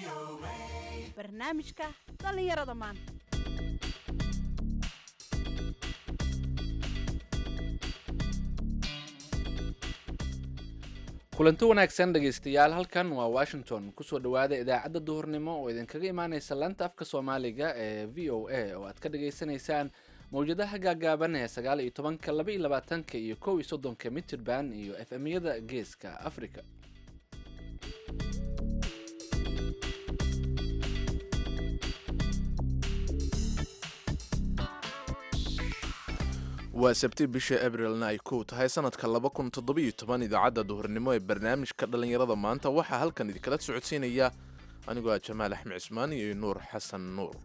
barnaamijka dhallinyarada maanta kulanti wanaagsan dhegaystayaal halkan waa washington kusoo dhowaada idaacadda duhurnimo oo idinkaga imaaneysa laanta afka soomaaliga ee v o a oo aad ka dhagaysanaysaan mawjadaha gaagaaban ee sagaal iyo tobanka laba iyo labaatanka iyo kow iyo soddonka mitrband iyo f m-yada geeska africa waa sabti bisha abrilna ay kow tahay sanadka laba kun toddobiyo toban idaacadda duhurnimo ee barnaamijka dhallinyarada maanta waxaa halkan idinkala socodsiinaya anigoo ah jamaal axmed cismaan iyo nuur xasan nuur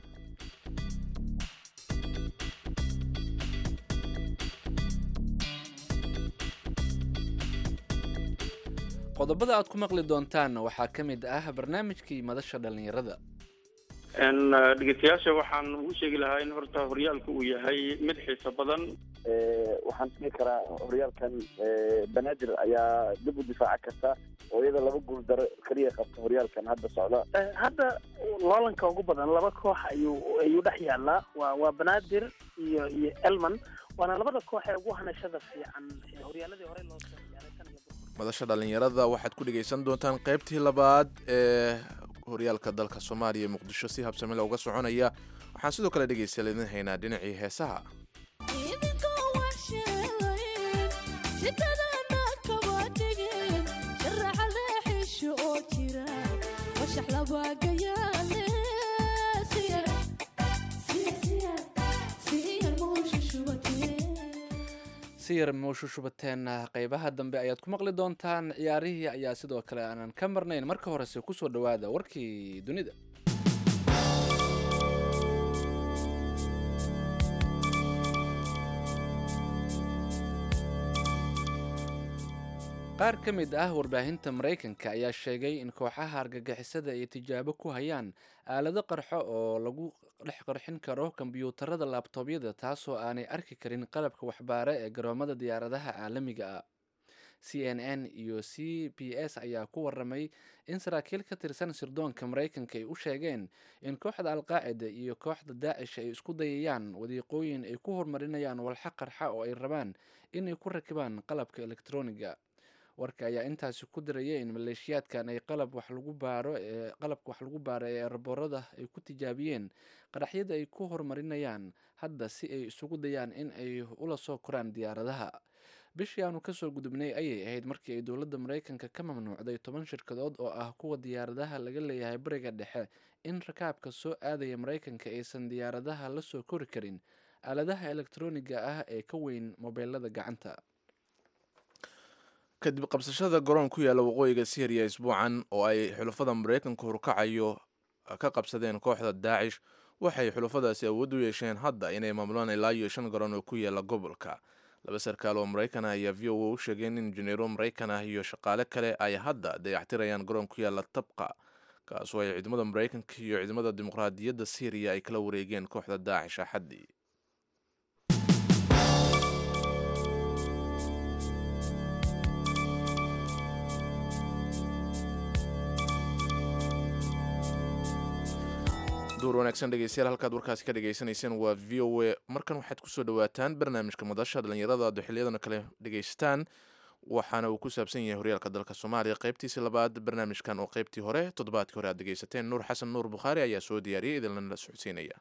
qodobada aad ku maqli doontaanna waxaa ka mid ah barnaamijkii madasha dhallinyarada dhegeystayaasha waxaan ugu sheegi lahaa in horta horyaalka uu yahay mid xiiso badan waxaan dhihi karaa horyaalkan banaadir ayaa dib u difaaca karta oo iyada laba guul daro keliya qabta horyaalkan hadda socda hadda loolanka ugu badan laba koox ayuu ayuu dhex yaalaa waa waa banaadir iyo iyo elman waana labada koox ee ugu hanashada fiican horyaaladii hore loo soo ciyaaray tan iyo madasha dhallinyarada waxaad ku dhegaysan doontaan qaybtii labaad ee horyaalka dalka soomaaliya ee muqdisho si habsamila uga soconaya waxaan sidoo kale dhegaystayaal idin haynaa dhinacii heesaha siyar muushushubataena qeybaha dambe ayaad ku maqli doontaan ciyaarihii ayaa sidoo kale aanan ka marnayn marka horese kusoo dhowaada warkii dunida qaar ka mid ah warbaahinta maraykanka ayaa sheegay in kooxaha argagixisada ay tijaabo ku hayaan aalado qarxo oo lagu dhex qarxin karo kombyuutarada laabtoobyada taasoo aanay arki karin qalabka waxbaare ee garoomada diyaaradaha caalamiga ah c n n iyo c b s ayaa ku waramay in saraakiil ka tirsan sirdoonka maraykanka ay u sheegeen in kooxda alqaacida iyo kooxda daacish ay isku dayayaan wadiiqooyin ay ku horumarinayaan walxa qarxa oo ay rabaan inay ku rakibaan qalabka elektroniga warka ayaa intaasi ku diraya in maleeshiyaadkan ay qalab wax lagu baaro ee qalabka wax lagu baaro ee eraboorada ay ku tijaabiyeen qaraxyada ay ku horumarinayaan hadda si ay isugu dayaan in ay ula soo koraan diyaaradaha bishii aanu kasoo gudubnay ayay ahayd markii ay dowladda maraykanka ka mamnuucday toban shirkadood oo ah kuwa diyaaradaha laga leeyahay bariga dhexe in rakaabka soo aadaya maraykanka aysan diyaaradaha la soo kori karin aaladaha elektroniga ah ee ka weyn mobeelada gacanta kadib qabsashada garoon ku yaalla waqooyiga syriya isbuucan oo ay xulafada maraykanka horkacayo ka qabsadeen kooxda daacish waxay xulafadaasi awood u yeesheen hadda inay maamulaan ilaa iyo shan garoon oo ku yaalla gobolka laba sarkaal oo maraykan ah ayaa v o a u sheegeen in injineero maraykan ah iyo shaqaale kale ay hadda dayactirayaan garoon ku yaalla tabqa kaasoo ay ciidamada maraykanka iyo ciidamada dimuqraadiyadda syriya ay kala wareegeen kooxda daacish axaddii duur wanaagsan dhegeystayaal halkaad warkaasi ka dhagaysanayseen waa v o a markan waxaad kusoo dhawaataan barnaamijka madasha dhallinyarada aad xiliyadana kale dhegaystaan waxaana uu ku saabsan yahay horyaalka dalka soomaaliya qaybtiisii labaad barnaamijkan oo qaybtii hore toddobaadkii hore aad dhegaysateen nuur xasan nuur bukhaari ayaa soo diyaariyay idinlana socodsiinaya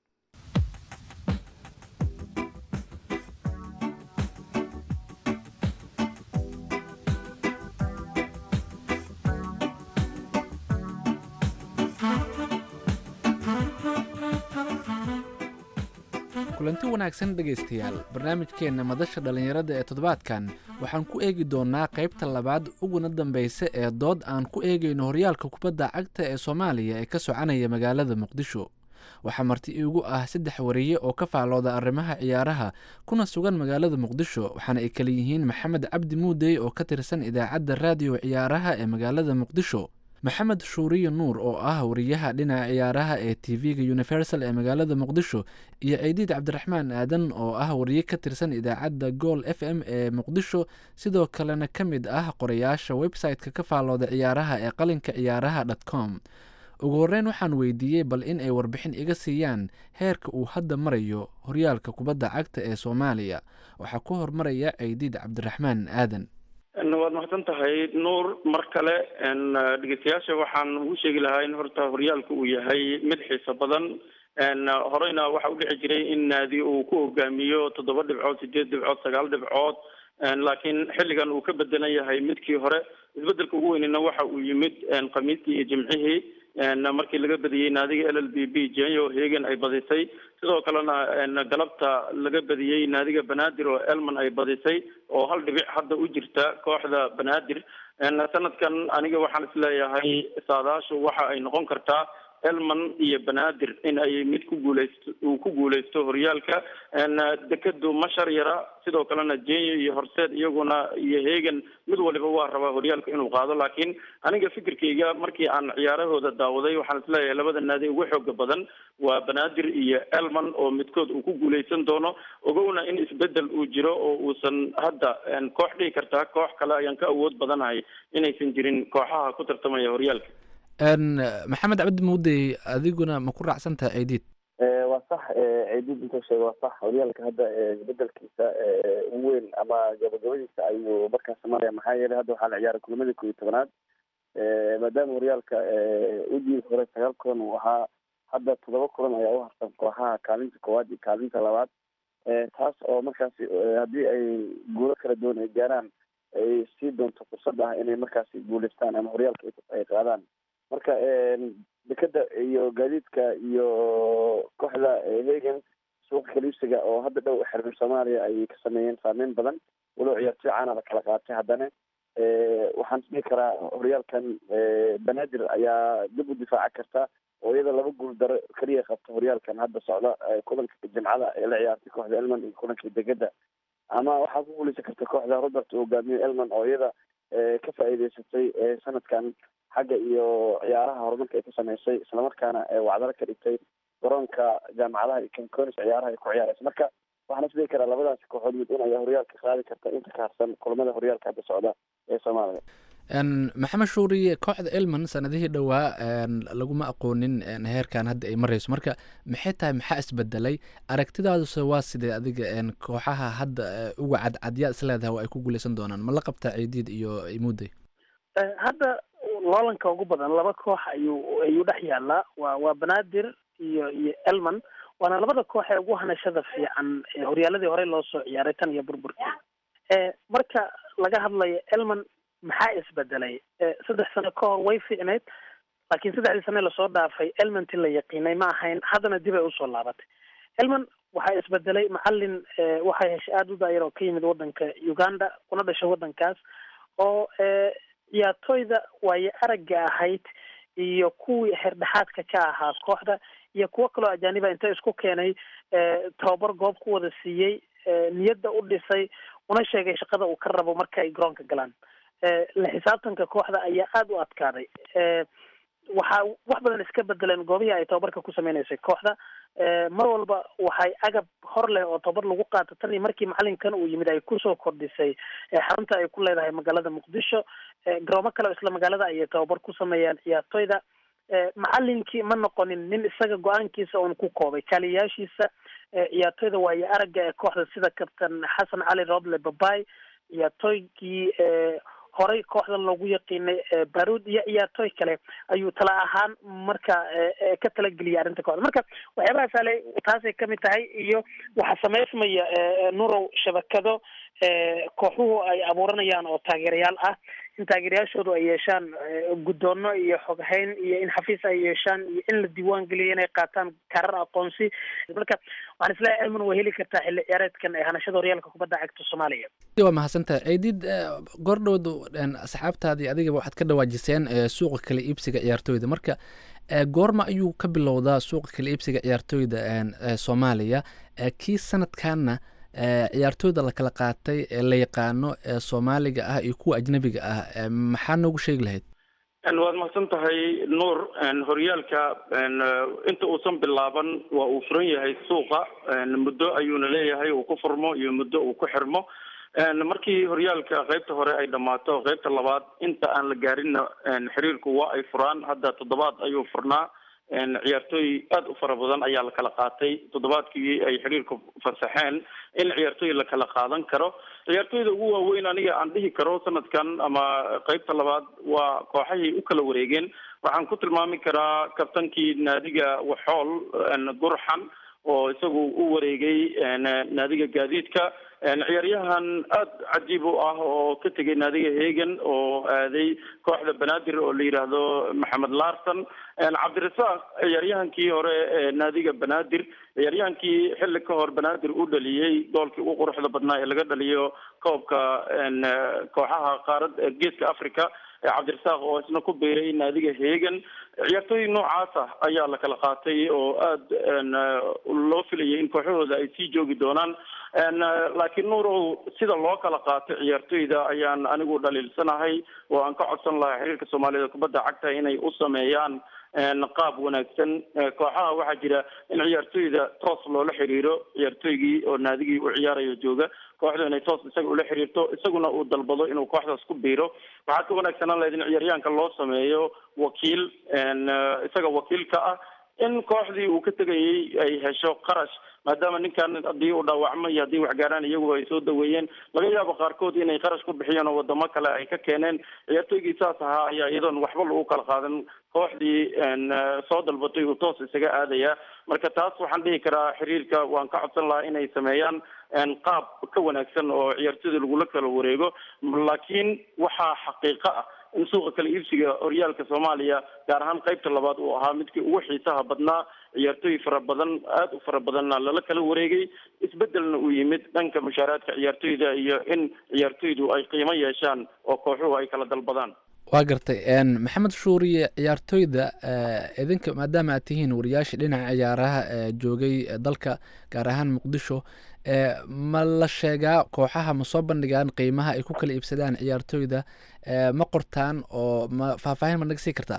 kulanti wanaagsan dhegaystayaal barnaamijkeenna madasha dhallinyarada ee toddobaadkan waxaan ku eegi doonaa qaybta labaad uguna dambeysa ee dood aan ku eegayno horyaalka kubadda cagta ee soomaaliya ee ka soconaya magaalada muqdisho waxaa marti iigu ah saddex wariye oo ka faalooda arrimaha ciyaaraha kuna sugan magaalada muqdisho waxaana ay kala yihiin maxamed cabdi muudey oo ka tirsan idaacadda raadiyo ciyaaraha ee magaalada muqdisho maxamed shuuriye nuur oo ah wariyaha dhinaca ciyaaraha ee t v-ga universal ee magaalada muqdisho iyo ciidiid cabdiraxmaan aadan oo ah wariye ka tirsan idaacadda gool f m ee muqdisho sidoo kalena ka mid ah qorayaasha website-ka ka faalooda ciyaaraha ee qalinka ciyaaraha dot com ugu horreyn waxaan weydiiyey bal in ay warbixin iga siiyaan heerka uu hadda marayo horyaalka kubadda cagta ee soomaaliya waxaa ku hormaraya ceydiid cabdiraxmaan aadan waad mahadsan tahay nuur mar kale dhegeystayaasha waxaan ugu sheegi lahaa in horta horyaalka uu yahay mid xiiso badan horeyna waxa u dhici jiray in naadi uu ku hogaamiyo toddoba dhibcood sideed dhibcood sagaal dhibcood laakiin xilligan uu ka bedelan yahay midkii hore isbedelka ugu weynina waxa uu yimid khamiistii iyo jimcihii markii laga badiyey naadiga l l b b jenyo hegan ay badisay sidoo kalena galabta laga badiyey naadiga banaadir oo elman ay badisay oo hal dhibic hadda u jirta kooxda banaadir sanadkan aniga waxaan isleeyahay saadaashu waxa ay noqon kartaa elman iyo banaadir in ay mid ku guuleysto uu ku guuleysto horyaalka dekadu mashar yara sidoo kalena jenyo iyo horseed iyaguna iyo hegan mid waliba waa rabaa horyaalka inuu qaado laakiin aniga fikirkayga markii aan ciyaarahooda daawaday waxaan isleeyahay labada naadi ugu xooga badan waa banaadir iyo elman oo midkood uu ku guuleysan doono ogowna in isbedel uu jiro oo uusan hadda koox dhihi kartaa koox kale ayaan ka awood badanahay inaysan jirin kooxaha ku tartamaya horyaalka maxamed cabdi muudey adiguna ma ku raacsan tahay ceydiid waa sax ceydiid intuu sheega waa sax horyaalka hadda isbedelkiisa ugu weyn ama gabagabadiisa ayuu markaas maraya maxaa yeelay hadda waxaa la ciyaaray kulamadii koob iyo tobanaad maadaama horyaalka udii hore sagaal kulan uu ahaa hadda toddoba kulan ayaa u harsan kooxaha kaalinta koowaad iyo kaalinta labaad taas oo markaasi haddii ay guulo kala duwan ay gaaraan ay sii doonto fursad ah inay markaasi guuleystaan ama horyaalka ay qaadaan marka dekeda iyo gaadiidka iyo kooxda hegan suuqa kaliibsiga oo hadda dhow xiriir soomaaliya ay ka sameeyeen saameyn badan walow ciyaartoy caana la kala qaatay haddana waxaan isdhihi karaa horyaalkan banaadir ayaa dib u difaaca karta oo iyada laba guul daro keliya qabta horyaalkan hadda socda kulanka jimcada ee la ciyaartay kooxda elman iyo kulanka degeda ama waxaa ku guuleysan karta kooxda robert uu hogaamiyo elman oo iyada ka faa'iideysatay sanadkan xagga iyo ciyaaraha horumarka ay ku sameysay islamarkaana wacdalo ka dhigtay garoonka jaamacadaha iyo kanconis ciyaaraha ay ku ciyaareysa marka waxaan isdhihi karaa labadaasi kooxood mid in ayaa horyaalka qaadi karta inta ka harsan kulamada horyaalka hadda socda ee soomaaliya maxamed shuuriye kooxda elman sanadihii dhowaa laguma aqoonin heerkan hadda ay mareyso marka maxay tahay maxaa isbedelay aragtidaaduse waa sidee adiga kooxaha hadda uga cadcadyaa isleedahay oo ay ku guuleysan doonaan ma la qabtaa ciidiid iyo imuudey hadda loolanka ugu badan laba koox ayuu ayuu dhex yaalaa waa waa banaadir iyo iyo elman waana labada koox ee ugu hanashada fiican horyaaladii horey loo soo ciyaaray tan iyo burburkii marka laga hadlayo elman maxaa isbedelay saddex sano ka hor way fiicneyd laakiin saddexdii sane lasoo dhaafay elmanti la yaqiinay ma ahayn haddana dib ay usoo laabatay elman waxaa isbedelay macalin waxay heshay aada u daayar oo ka yimid wadanka uganda kuna dhashay wadankaas oo ciyaartooyda waayo aragga ahayd iyo kuwii xerdhexaadka ka ahaa kooxda iyo kuwo kaloo ajaaniba inta isku keenay tababar goob ku wada siiyey niyadda u dhisay una sheegay shaqada uu ka rabo marka ay garoonka galaan la xisaabtanka kooxda ayaa aada u adkaaday waxaa wax badan iska bedeleen goobihii ay tababarka ku sameyneysay kooxda mar walba waxay agab hor leh oo tababar lagu qaato tan iyo markii macalinkan uu yimid ay kusoo kordhisay xarunta ay ku leedahay magaalada muqdisho garoomo kale oo isla magaalada ayay tababar ku sameeyaan ciyaartoyda macalinkii ma noqonin nin isaga go-aankiisa uun ku koobay kaaliyayaashiisa ciyaartoyda waayo aragga ee kooxda sida kabtan xasan cali roble babay ciyaartooygii horey kooxdan loogu yaqiinay baruud iyo ciyaartooy kale ayuu tala ahaan marka ka talageliyay arrinta kooxda marka waxyaabahaas ale taasay kamid tahay iyo waxaa sameysmaya nurow shabakado kooxuhu ay abuuranayaan oo taageerayaal ah in taageerayaashoodu ay yeeshaan guddoono iyo xoghayn iyo in xafiis ay yeeshaan iyo in la diiwaan geliyo inay qaataan karar aqoonsi marka waxaan isleeyahay elman way heli kartaa xilli ciyaareedkan ee hanashada horyaalka kubadda cagta soomaaliya waa mahadsantahay ciidid goordhowd asxaabtaadii adigaba waxaad ka dhawaajiseen suuqa kala iibsiga ciyaartooyda marka goorma ayuu ka bilowdaa suuqa kala iibsiga ciyaartooyda soomaaliya kii sanadkanna ciyaartooyda la kala qaatay ee la yaqaano ee soomaaliga ah iyo kuwa ajnabiga ah maxaa noogu sheegi lahayd waad mahadsan tahay nuur horyaalka inta uusan bilaaban waa uu furan yahay suuqa muddo ayuuna leeyahay uu ku furmo iyo muddo uu ku xirmo markii horyaalka qaybta hore ay dhammaato qaybta labaad inta aan la gaarinna xiriirku waa ay furaan hadda toddobaad ayuu furnaa ciyaartooy aada u fara badan ayaa la kala qaatay toddobaadkii ay xiriirku fasaxeen in ciyaartooy la kala qaadan karo ciyaartooyda ugu waaweyn aniga aan dhihi karo sanadkan ama qaybta labaad waa kooxahay u kala wareegeen waxaan ku tilmaami karaa kabtankii naadiga waxool gurxan oo isagu u wareegay naadiga gaadiidka ciyaaryahan aada cajiib u ah oo ka tegay naadiga hegan oo aaday kooxda banaadir oo la yidhaahdo maxamed larson cabdirasaaq ciyaaryahankii hore ee naadiga banaadir ciyaaryahankii xilli ka hor banaadir u dhaliyey goolkii ugu quruxda badnaa ee laga dhaliyo koobka kooxaha qaarad geeska africa cabdirasaaq oo isna ku biiray naadiga hegan ciyaartooy noocaas ah ayaa la kala qaatay oo aada loo filayay in kooxahooda ay sii joogi doonaan laakiin nuurow sida loo kala qaato ciyaartooyda ayaan anigu dhaliilsanahay oo aan ka codsan lahaa xiriirka soomaaliyada kubadda cagta inay u sameeyaan qaab wanaagsan kooxaha waxaa jira in ciyaartooyda toos loola xiriiro ciyaartooygii oo naadigii u ciyaarayo jooga kooxdu inay toos isaga ula xiriirto isaguna uu dalbado inuu kooxdaas ku biiro waxaa ka wanaagsanaan lahayd in ciyaaryahanka loo sameeyo wakiil isaga wakiilka ah in kooxdii uu ka tegayay ay hesho qarash maadaama ninkan haddii uu dhaawacmo iyo haddii waxgaaraan iyagu ay soo daweeyeen laga yaabo qaarkood inay qarash ku bixiyeen oo wadamo kale ay ka keeneen ciyaartooygii saas ahaa ayaa iyadoon waxba lagu kala qaadan kooxdii soo dalbatay uu toos isaga aadaya marka taas waxaan dhihi karaa xiriirka waan ka codsan lahaa inay sameeyaan qaab ka wanaagsan oo ciyaartooyda lagula kala wareego laakiin waxaa xaqiiqo ah in suuqa kala iibsiga horyaalka soomaaliya gaar ahaan qaybta labaad uu ahaa midkii ugu xiisaha badnaa ciyaartooy fara badan aada u fara badanna lala kala wareegay isbedelna uu yimid dhanka mushaaraadka ciyaartooyda iyo in ciyaartooydu ay qiimo yeeshaan oo kooxuhu ay kala dalbadaan waa gartay maxamed shuuriye ciyaartooyda idinka maadaama aad tihiin wariyaasha dhinaca ciyaaraha joogay dalka gaar ahaan muqdisho ma la sheegaa kooxaha ma soo bandhigaan qiimaha ay ku kala iibsadaan ciyaartooyda ma qortaan oo ma faahfaahin ma naga sii kartaa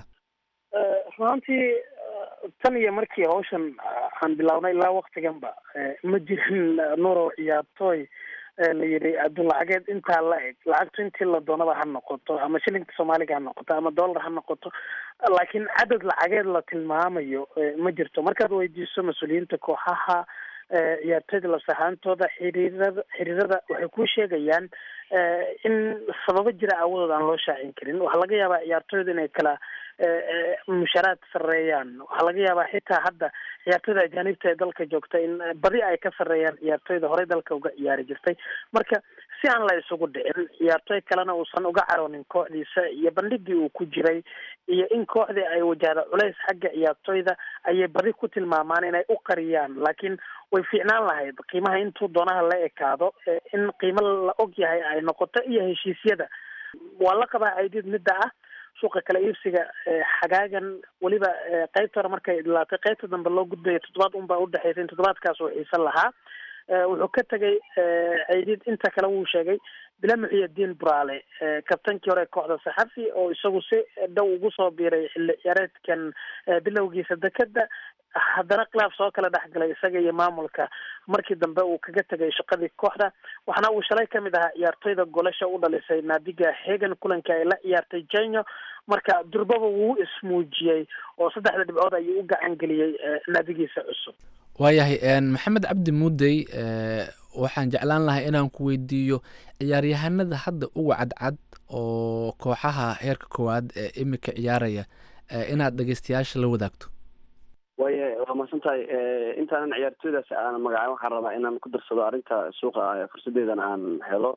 runtii tan iyo markii hawshan aan bilaabnay ilaa waktiganba ma jirin nuurow ciyaartooy la yidhi adduunlacageed intaa la eg lacagtu intii la doonaba ha noqoto ama shilinka soomaaliga ha noqoto ama dollar ha noqoto laakiin cadad lacageed la tilmaamayo ma jirto markaad weydiiso mas-uuliyiinta kooxaha ciyaartooyda lasahaantooda xiriirada xiriirada waxay ku sheegayaan in sababo jira aawadood aan loo shaacin karin waxaa laga yaabaa ciyaartooyda inay kala mushaaraad sareeyaan waxaa laga yaabaa xitaa hadda ciyaartooyda ajaanibta ee dalka joogta in badi ay ka sareeyaan ciyaartooyda horey dalka uga ciyaari jirtay marka si aan la isugu dhicin ciyaartooy kalena uusan uga caroonin kooxdiisa iyo bandhigii uu ku jiray iyo in kooxdii ay wajahda culays xagga ciyaartooyda ayay badi ku tilmaamaan inay u qariyaan laakiin way fiicnaan lahayd qiimaha intuu doonaha la ekaado in qiimo la og yahay ay noqoto iyo heshiisyada waa la qabaa aydid midda ah suuqa kala iibsiga xagaagan weliba qaybta hore markay dhilaatay qaybta dambe loo gudbayo toddobaad unbaa udhexeysa in toddobaadkaas uu xiisan lahaa wuxuu ka tegay ciidid inta kale wuu sheegay bila muxiyadiin buraale kabtankii hore kooxda saxafi oo isagu si dhow ugu soo biiray xilli ciyaareedkan bilowgiisa dekeda haddana khilaaf soo kala dhexgalay isaga iyo maamulka markii dambe uu kaga tegay shaqadii kooxda waxaana uu shalay kamid ahaa ciyaartooyda golasha u dhalisay naadiga hegan kulanka ay la ciyaartay jenyo marka durbaba wuu ismuujiyey oo saddexda dhibcood ayuu u gacan geliyey naadigiisa cusub waayahay maxamed cabdi muudey waxaan jeclaan lahaa inaan ku weydiiyo ciyaaryahanada hadda uga cadcad oo kooxaha heerka koowaad ee imika ciyaaraya inaad dhegeystayaasha la wadaagto waaya waa mahadsan tahay intaanan ciyaartooydaas aan magacayn waxaan rabaa inaan ku darsado arrinta suuqa fursadeedan aan helo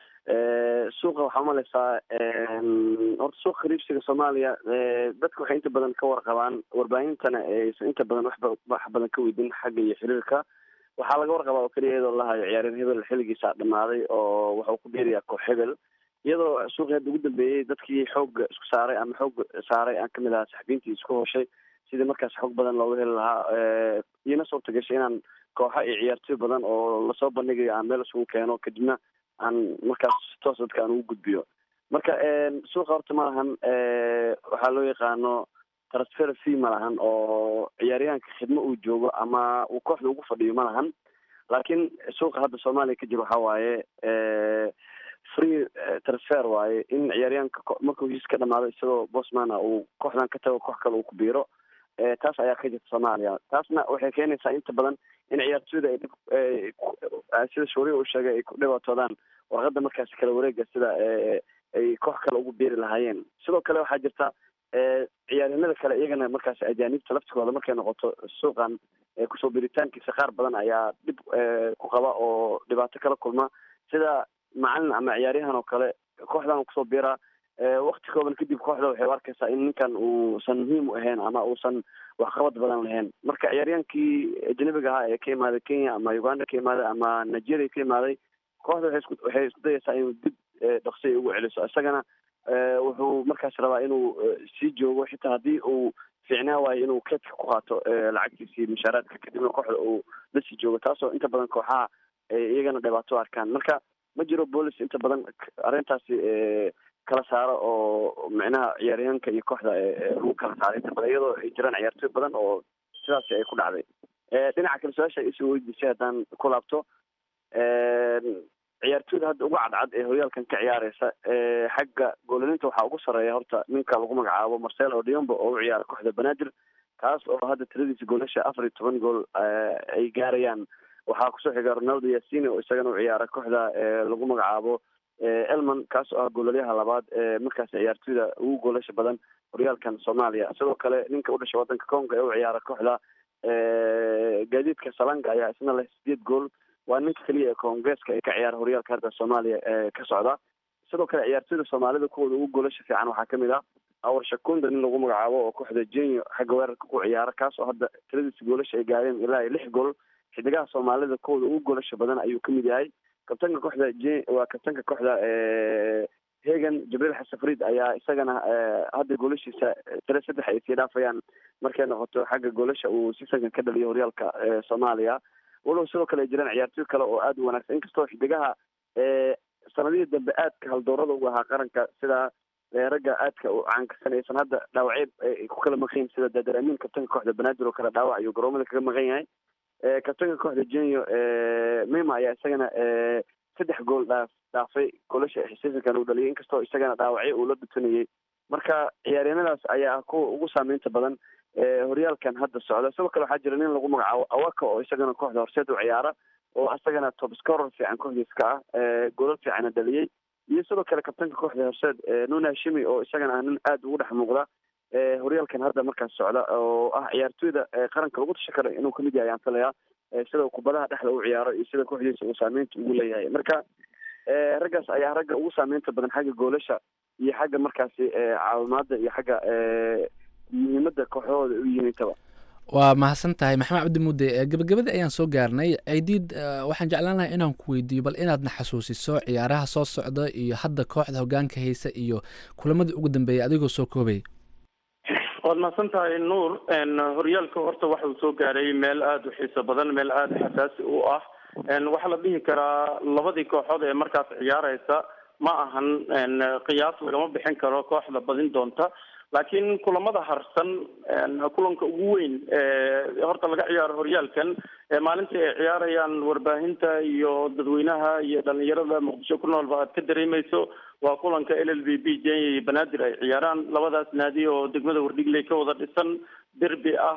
suuqa waxaa umaleysaa horta suuqa khariibsiga soomaaliya dadka waxay inta badan ka warqabaan warbaahintana aysan inta badan waxba wax badan ka weydin xagga iyo xiriirka waxaa laga warqabaa oo keliya iyadoo lahayo ciyaareen hebel xilligiisa dhamaaday oo waxuu ku biirayaa koox hebel iyadoo suuqii hadda ugu dambeeyey dadkii xoogga isku saaray ama xoog saaray aan kamid ahaa saxbiintii isku hoshay sidii markaas xog badan looga heli lahaa iina suurta gashay inaan kooxa iyo ciyaartooy badan oo lasoo bandhigayo aan meel isugu keeno kadibna aan markaas toos dadka aan ugu gudbiyo marka suuqa horta ma lahan waxaa loo yaqaano transfer fee ma lahan oo ciyaaryahanka khidmo uu joogo ama uu kooxda ugu fadhiyo ma lahan laakiin suuqa hadda soomaaliya ka jiro waxaa waaye free transfer waaye in ciyaaryaanka markuu heshiis ka dhamaado isagoo bosman ah uu kooxdan ka tago koox kale uu ku biiro taas ayaa ka jirta soomaaliya taasna waxay keenaysaa inta badan in ciyaartooyda ay dhib sida shuuriya uu sheegay ay ku dhibaatoodaan warqada markaasi kala wareega sida ay koox kale ugu biiri lahaayeen sidoo kale waxaa jirta ciyaaryanada kale iyagana markaasi ajaanibta laftigooda markay noqoto suuqan kusoo biritaankiisa qaar badan ayaa dhib ku qaba oo dhibaato kala kulma sida macalin ama ciyaaryahan oo kale kooxdan kusoo biiraa wakti kooban kadib kooxda waxay u arkaysaa in ninkan uusan muhiim u ahayn ama uusan waxqabad badan lahayn marka ciyaaryaankii ajnabiga ahaa ee ka imaaday kenya ama uganda ka imaaday ama nigeria ka imaaday kooxda waxay isku waxay isku dayaysaa inuu dib dhaqsiya ugu celiso isagana wuxuu markaas rabaa inuu sii joogo xitaa haddii uu fiicnaa waayo inuu keedka ku qaato lacagtiisii mushaaraadka kadibna kooxda uu la sii joogo taasoo inta badan kooxaha iyagana dhibaato arkaan marka ma jiro boolis inta badan arrintaasi kala saaro oo micnaha ciyaaryahanka iyo kooxda lagu kala saaro inta badan iyadoo ay jiraan ciyaartooy badan oo sidaasi ay ku dhacday dhinaca kale su-aasha isoo weydiisay haddaan ku laabto ciyaartooyda hadda uga cadcad ee horyaalkan ka ciyaareysa xagga goolalinta waxaa ugu sarreeya horta ninka lagu magacaabo marcelo diombo oo u ciyaara kooxda banaadir kaas oo hadda tiradiisa goolasha afar iyo toban gool ay gaarayaan waxaa kusoo xiga ronaldo yasini oo isagana u ciyaara kooxda lagu magacaabo elman kaas oo ah goolaliyaha labaad ee markaas ciyaartooyda ugu goolasha badan horyaalkan soomaaliya sidoo kale ninka u dhashay wadanka congo ee u ciyaara kooxda gaadiidka salanga ayaa isna leh sideed gool waa ninka keliya ee koongeeska ee ka ciyaara horyaalka hadda soomaaliya ee ka socda sidoo kale ciyaartooyda soomaalida kuwooda ugu goolasha fiican waxaa kamid ah awar shakunda nin lagu magacaabo oo kooxda jenyo xagga weerarka ku ciyaara kaas oo hadda tiradiisa goolasha ay gaareen ilaa iyo lix gool xidigaha soomaalida kuwooda ugu goolasha badan ayuu kamid yahay kabtanka kooxda j waa kabtanka kooxda hegan jibriil xasan fariid ayaa isagana hadda goolashiisa tire saddex ay sii dhaafayaan markay noqoto xagga goolasha uu si sankan ka dhaliyo horyaalka soomaaliya walow sidoo kale ay jiraan ciyaartooy kale oo aada u wanaagsan inkastoo xidigaha sanadihii dambe aadka haldoorada ugu ahaa qaranka sida ragga aadka u caankasan aysan hadda dhaawacyo ay ku kala maqan yihin sida daadar amiin kabtanka kooxda banaadir oo kale dhaawac ayuu garoomada kaga maqan yahay kabtanka kooxda jenyo mima ayaa isagana saddex gool dhaaf dhaafay goolasha seasonkan uu dhaliyay inkastoo isagana dhaawacyo uu la dhutanayay marka ciyaaryanadaas ayaa ah kuwa ugu saameynta badan horyaalkan hadda socda sidoo kale waxaa jira nin lagu magacaabo awaka oo isagana kooxda horseed u ciyaara oo isagana top scorer fiican kooxdiis ka ah goolal fiicana dhaliyey iyo sidoo kale kabtanka kooxda horseed nuna hashimi oo isagana ah nin aada ugu dhex muuqda horyaalkan hadda markaas socda oo ah ciyaartooyda qaranka lagu tasha kara inuu kamid yahay ayaan filayaa sida kubadaha dhexda u ciyaaro iyo sida kooxdiisa uu saameynta ugu leeyahay marka raggaas ayaa ragga ugu saameynta badan xagga goolasha iyo xagga markaasi caawimaada iyo xagga muhiimada kooxdahooda u yihiin intaba waa mahadsan tahay maxamed cabdi mudde gabagabadii ayaan soo gaarnay ciidiid waxaan jeclaan lahay inaan ku weydiiyo bal inaadna xasuusiso ciyaaraha soo socda iyo hadda kooxda hogaanka haysa iyo kulamadii ugu dambeeyay adigoo soo koobaya waad mahadsan tahay nuur horyaalka horta waxa uu soo gaaray meel aada u xiiso badan meel aada xasaasi u ah waxaa la dhihi karaa labadii kooxood ee markaas ciyaareysa ma ahan qiyaas lagama bixin karo kooxda badin doonta laakiin kulamada harsan kulanka ugu weyn horta laga ciyaaro horyaalkan maalinta ay ciyaarayaan warbaahinta iyo dadweynaha iyo dhalinyarada muqdisho ku noolba aad ka dareemeyso waa kulanka l l b b jenya iyo banaadir ay ciyaaraan labadaas naadi oo degmada wardhigley ka wada dhisan derbi ah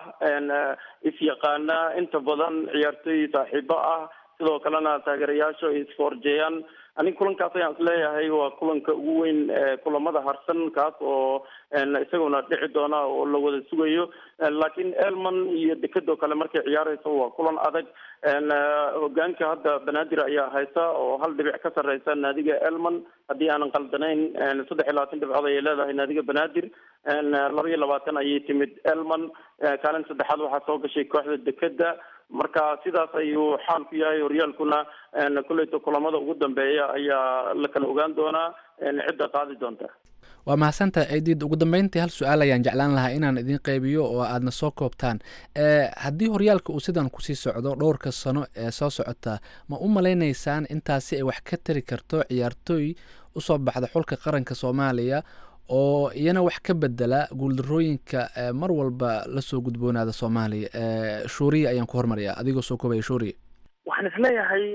isyaqaana inta badan ciyaartooy saaxiibo ah sidoo kalena taageerayaasha ay isfoorjeeyaan aniga kulankaas ayaan isleeyahay waa kulanka ugu weyn kulamada harsan kaas oo isaguna dhici doona oo la wada sugayo laakiin elman iyo dekado kale markay ciyaareyso waa kulan adag hogaanka hadda banaadir ayaa haysa oo hal dhibic ka sareysa naadiga elman haddii aanan qaldanayn saddex iyo labaatan dhibcood ayay leedahay naadiga banaadir laba iyo labaatan ayay timid elman kaalin saddexaad waxaa soo gashay kooxda dekeda marka sidaas ayuu xaalku yahay horyaalkuna kuleyta kulamada ugu dambeeya ayaa la kala ogaan doonaa cidda qaadi doonta waa mahadsantahay ciidiid ugu dambeyntii hal su-aal ayaan jeclaan lahaa inaan idin qaybiyo oo aadna soo koobtaan haddii horyaalka uu sidan kusii socdo dhowrka sano ee soo socota ma u malaynaysaan intaasi ay wax ka tari karto ciyaartooy usoo baxda xulka qaranka soomaaliya oo iyana wax ka bedela guuldarooyinka mar walba lasoo gudboonaada soomaaliya shuuriya ayaan ku hormarayaa adigoo soo koobaya shuuriya waxaan isleeyahay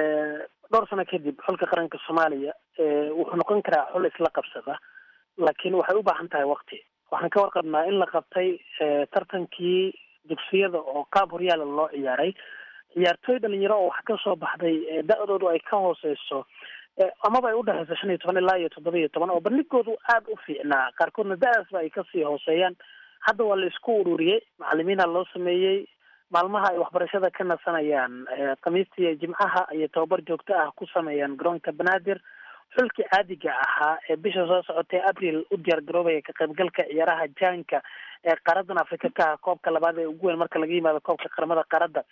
dhowr sano kadib xulka qaranka soomaaliya wuxuu noqon karaa xul isla qabsada laakiin waxay u baahan tahay wakti waxaan ka warqabnaa in la qabtay tartankii dugsiyada oo qaab horyaala loo ciyaaray ciyaartooy dhalinyaro oo wax ka soo baxday da-doodu ay ka hooseyso amaba ay udhexeyso shan iyo toban ilaa iyo toddoba iyo toban oo bandhigoodu aada u fiicnaa qaarkoodna da-daasba ay kasii hooseeyaan hadda waa la isku ururiyey macalimiina loo sameeyey maalmaha ay waxbarashada ka nasanayaan khamiista iyo jimcaha ayay tababar joogto ah ku sameeyaan garoonka banaadir xulkii caadiga ahaa ee bisha soo socotay abril u diyaar garoobaya ka qaybgalka ciyaaraha jaanka ee qaaradan africa ka ah koobka labaad ee ugu weyn marka laga yimaado koobka qaramada qaaradda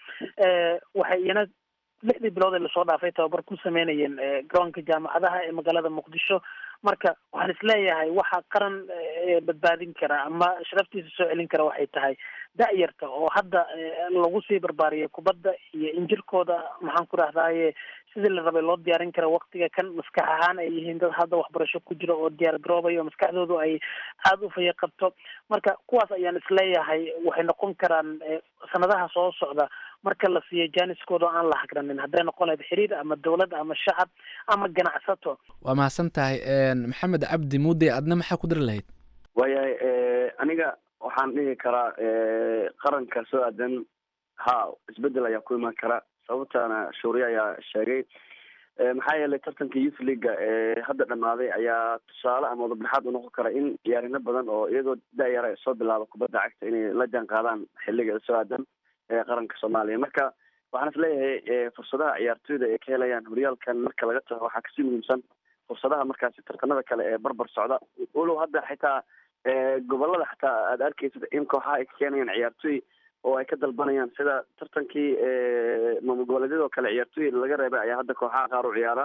waxay iyana lixdii bilood ee lasoo dhaafay tababar ku sameynayeen garoonka jaamacadaha ee magaalada muqdisho marka waxaan isleeyahay waxa qaran badbaadin kara ama sharaftiisa soo celin kara waxay tahay da-yarta oo hadda lagu sii barbaariyay kubadda iyo injirkooda maxaan ku rahdaye sidii la rabay loo diyaarin kara waktiga kan maskax ahaan ay yihiin dad hadda waxbarasho ku jira oo diyaar garoobaya oo maskaxdoodu ay aada u faya qabto marka kuwaas ayaan isleeyahay waxay noqon karaan sanadaha soo socda marka la siiyo jaaniskooda oo aan la hagranin hadday noqon lahayd xiriir ama dowlad ama shacab ama ganacsato waa mahadsan tahay maxamed cabdi muudey adna maxaa ku dari lahayd waayahay aniga waxaan dhihi karaa qaranka soo aadan ha isbedel ayaa ku imaan kara sababtaana shuuriye ayaa sheegay maxaa yeelay tartanka youth leaga ee hadda dhamaaday ayaa tusaale ama wadabdhexaad unoqon kara in ciyaarino badan oo iyagoo da-yara soo bilaaba kubadda cagta inay la jaan qaadaan xiliga soo aadan ee qaranka soomaaliya marka waxaan isleeyahay fursadaha ciyaartooyda ay ka helayaan horyaalkan marka laga tago waxaa kasii muhiimsan fursadaha markaasi tartanada kale ee barbar socda walow hadda xitaa gobolada xataa aada arkeysid in kooxaha ay ka keenayaan ciyaartooy oo ay ka dalbanayaan sida tartankii maamul goboleedyada oo kale ciyaartooy laga reebay ayaa hadda kooxaha qaar u ciyaara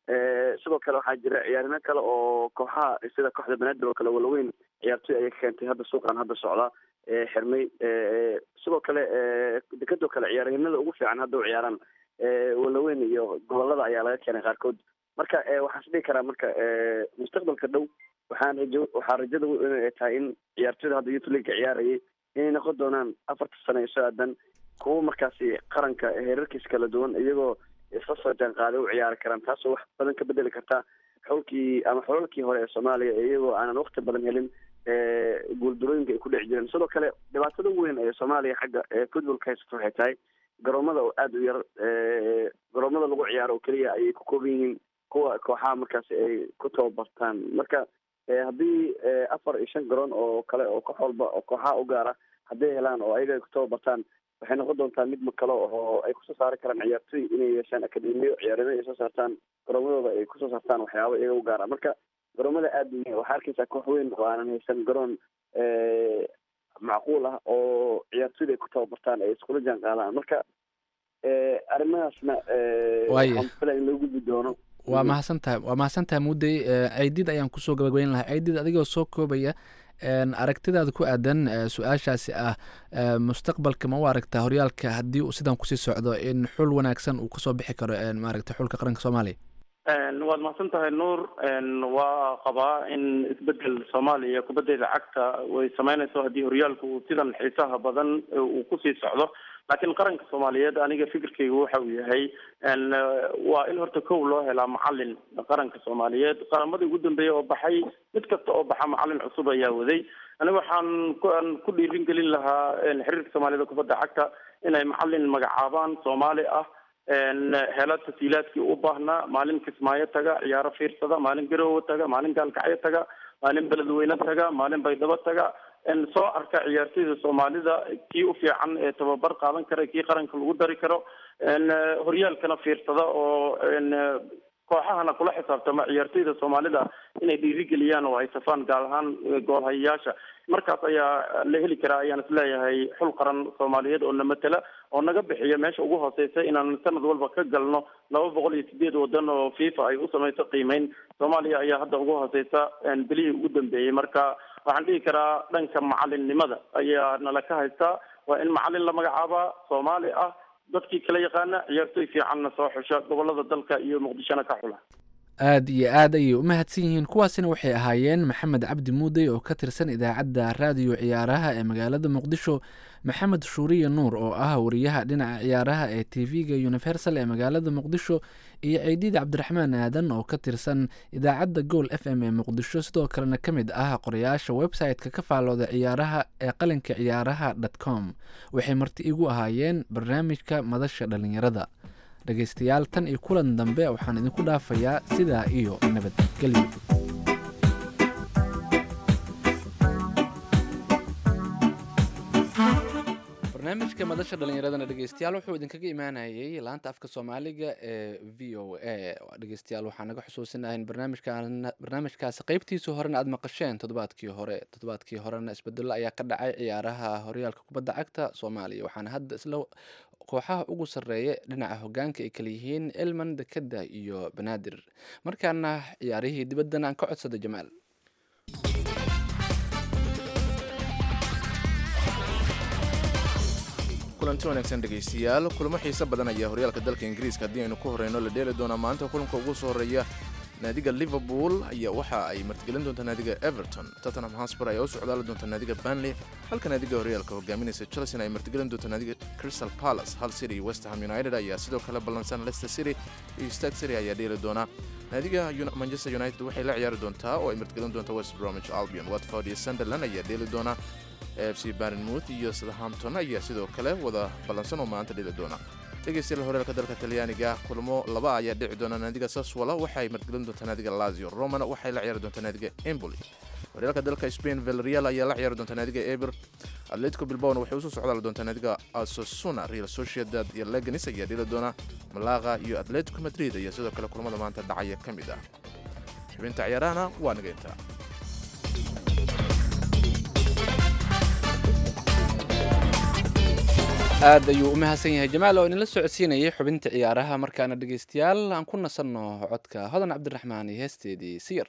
sidoo kale waxaa jira ciyaarino kale oo kooxaha sida kooxda banaadir oo kale walaweyn ciyaartooy ayay ka keentay hadda suuqan hadda socda xirmay sidoo kale dekadoo kale ciyaaryahanada ugu fiican hadda u ciyaaraan walaweyn iyo gobolada ayaa laga keenay qaarkood marka waxaan is dhihi karaa marka mustaqbalka dhow waxaan rajo waxaa rajada weyn ay tahay in ciyaartooyda hadda youth leaga ciyaarayay inay noqon doonaan afarta sano ee soo aadan kuwa markaasi qaranka heerarkiisa kala duwan iyagoo isla soo jaan qaaday u ciyaari karaan taasoo wax badan ka bedeli karta xulkii ama xolalkii hore ee soomaaliya iyagoo aanan wakti badan helin guuldarooyinka ay ku dheci jireen sidoo kale dhibaatada weyn ee soomaaliya xagga footballka haysato waxay tahay garoomada oo aada u yar garoomada lagu ciyaaro oo keliya ayay ku kooban yihiin kuwa kooxaha markaasi ay ku tababartaan marka haddii afar iyo shan garoon oo kale oo koox walba oo kooxaha u gaara hadday helaan oo ayaga ay ku tababartaan waxay noqon doontaa mid makalo oo ay kusoo saari karaan ciyaartooy inay yeeshaan akademiyo ciyaarimo ay soo saartaan garoomadooda ay kusoo saartaan waxyaaba iyaga u gaara marka garoomada aada u waxaa arkeysaa koox weyn oo aanan haysan garoon macquul ah oo ciyaartooyda ay ku tababartaan ay iskula jaan qaadaan marka arrimahaasna waxaan filaya in loo gudbi doono waa mahadsan tahay waa mahadsan tahay muddey ceydid ayaan kusoo gabagabeyn lahaa ceydid adigoo soo koobaya aragtidaada ku aadan su-aashaasi ah mustaqbalka ma u aragtaa horyaalka haddii uu sidan kusii socdo in xul wanaagsan uu kasoo bixi karo maaragta xulka qaranka soomaaliya waad mahadsan tahay nuur waa qabaa in isbedel soomaaliya kubaddeeda cagta way sameynayso haddii horyaalku uu sidan xiisaha badan uu kusii socdo laakiin qaranka soomaaliyeed aniga fikirkayga waxa uu yahay waa in horta kow loo helaa macalin qaranka soomaaliyeed qaramadii ugu dambeeya oo baxay mid kasta oo baxa macalin cusub ayaa waday aniga waxaan kuan ku dhiirin gelin lahaa xiriirka soomaaliyada kubadda cagta inay macalin magacaabaan soomaali ah hela tasiilaadkii u baahnaa maalin kismaayo taga ciyaaro fiirsada maalin garoowe taga maalin gaalkacyo taga maalin beledweyne taga maalin baydhabo taga soo arka ciyaartooyda soomaalida kii u fiican ee tababar qaadan kara kii qaranka lagu dari karo horyaalkana fiirsada oo kooxahana kula xisaabtama ciyaartooyda soomaalida inay dhiirigeliyaan oo ay safaan gaar ahaan goolhayayaasha markaas ayaa la heli karaa ayaan isleeyahay xul qaran soomaaliyeed oo na matela oo naga bixiya meesha ugu hooseysa inaan sanad walba ka galno laba boqol iyo sideed wadan oo fifa ay u samayso qiimeyn soomaaliya ayaa hadda ugu hooseysa bilihii ugu dambeeyey marka waxaan dhihi karaa dhanka macalinnimada ayaa nala ka haystaa waa in macalin la magacaabaa soomaali ah dadkii kala yaqaana ciyaartooy fiicanna soo xusha gobolada dalka iyo muqdishona ka xula aad iyo aad ayay u mahadsan yihiin kuwaasina waxay ahaayeen maxamed cabdi muudey oo ka tirsan idaacadda raadiyo ciyaaraha ee magaalada muqdisho maxamed shuuriye nuur oo ah wariyaha dhinaca ciyaaraha ee t v-ga universal ee magaalada muqdisho iyo ceydiid cabdiraxmaan aadan oo ka tirsan idaacadda gool f m ee muqdisho sidoo kalena ka mid ah qorayaasha website-ka ka faalooda ciyaaraha ee qalinka ciyaaraha dot com waxay marti igu ahaayeen barnaamijka madasha dhalinyarada dhegaystayaal tan iyo kulan dambe waxaan idinku dhaafayaa sidaa iyo nabadgelyo barnaamijka madasha dhalinyaradana dhegeystayaal wuxuu idinkaga imaanayay laanta afka soomaaliga ee v o a dhegeystayaal waxaa naga xusuusinahay in barnaamijkan barnaamijkaasi qeybtiisa horena aada maqasheen toddobaadkii hore toddobaadkii horena isbedelo ayaa ka dhacay ciyaaraha horyaalka kubadda cagta soomaaliya waxaana hadda isla kooxaha ugu sarreeya dhinaca hogaanka ay kala yihiin elman dekeda iyo banaadir markaana ciyaarihii dibaddana aan ka codsada jamaal kulanti wanaagsan dhegaystayaal kulamo xiise badan ayaa horyaalka dalka ingiriiska haddii aynu ku horeyno la dheeli doonaa maanta kulanka ugu soo horeeya naadiga liverpool ayaa waxa ay martigelin doontaa naadiga everton tottenham hosper ayaa u socdaali doonta naadiga banley halka naadiga horyaalka hogaaminaysa chelsea ay martigelin doonta naadiga crystal palace hal city iyo west ham united ayaa sidoo kale ballansan leicester city iyo stark city ayaa dheeli doona naadiga manchester united waxay la ciyaari doontaa oo ay martigelin doonta west bromwich albion watford iyo sunderland ayaa dheeli doona f c barnmouth iyo southampton ayaa sidoo kale wada ballansan oo maanta dheli doona dhegeystayaal horyaalka dalka talyaaniga kulmo laba ayaa dhici doona naadiga saswala waxay martigelin doontaa naadiga lazio romana waxay la ciyaari doontaa naadiga emboli horyaalka dalka spain velreal ayaa la ciyaari doontaa naadiga eber atletico bilbaona waxay usoo socdaali doontaa naadiga asosuna real sociedad iyo leganis ayaa dheli doona malaga iyo atletico madrid ayaa sidoo kale kulamada maanta dhacaya ka mid ah xubinta ciyaarahana waa nageynta aad ayuu u mahadsan yahay jamaal oo idinla socodsiinayay xubinta ciyaaraha markaana dhegeystayaal aan ku nasanno codka hodan cabdiraxmaan iyo heesteedii siyar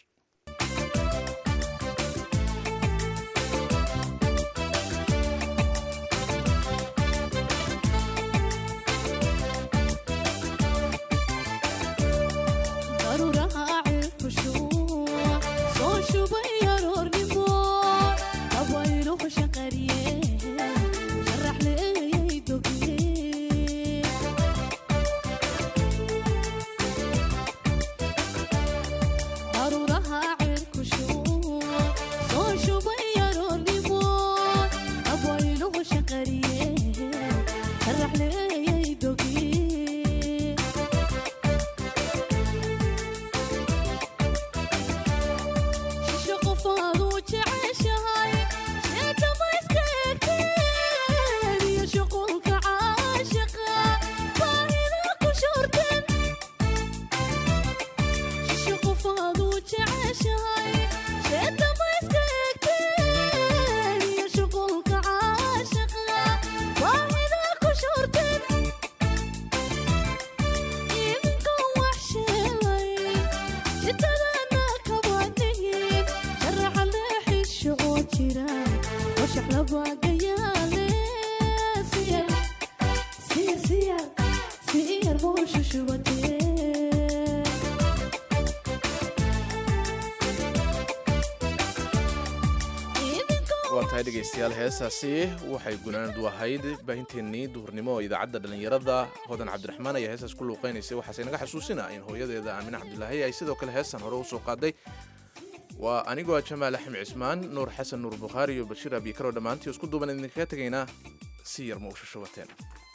waa tahay dhegaystayaal heesaasi waxay gunaanadu ahayd baahinteennii duhurnimo oo idaacadda dhallinyarada hodan cabdiraxmaan ayaa heesaas ku luuqaynaysay waxaase naga xasuusina in hooyadeeda aamine cabdilaahi ay sidoo kale heestan hore usoo qaaday waa anigoo ah jamaal axmed cismaan nuur xasan nuur bukhaari iyo bashiir abiikaroo dhammaantii isku duuban idinkaga tegaynaa si yar ma u shashabateen